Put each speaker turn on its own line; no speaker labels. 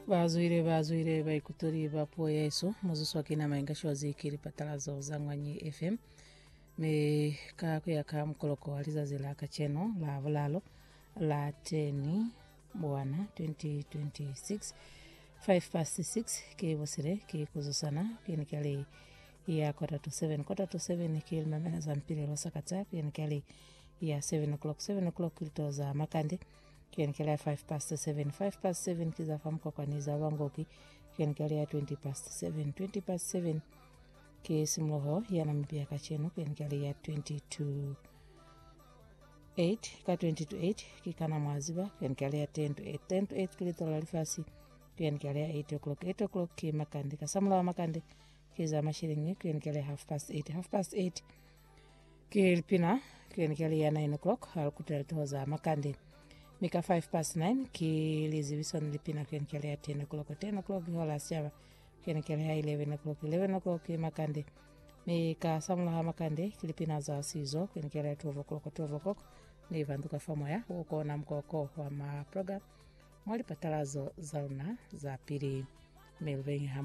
vazwire vazwire vaikutori vapuo yesu muzuswakina maingasho zikiri patalazo za ng'wanyi fm me kakuya ka mkoloko walizazi la kacheno la vulalo la teni bwana 2026 5 past 6 kivosire kikuzusana kienikali ya kota to 7 kota to 7 kilimamena za mpira losakata kienikali ya 7 o'clock 7 o'clock kilitoza makande kienkelea 5 past 7 5 past 7 kizafamka kwaniza vangoki kienkelea 20 past 7 20 past 7 kisimloho yanamipia kacheno kienkelea 20 to 8 ka 20 to 8 kikana mwaziba kienkelea 10 to 8 10 to 8 kilitola lifasi kienkelea 8 o'clock 8 o'clock kimakande kasamula wa makande kiza mashiringi kienkelea half past 8 half past 8 kilipina kienkelea 9 o'clock alkuteletoza makande mika 5 past 9 kilizivisoni lipina kienkelea 10 o'clock 10 o'clock hola siava kienkelea 11 o'clock 11 o'clock makande mika samulaha makande kilipina za sizo kienkelea 12 o'clock 12 o'clock ni vanduka famoya ukona mkoko wa maprogram mwalipatalazo zauna za pili melvenham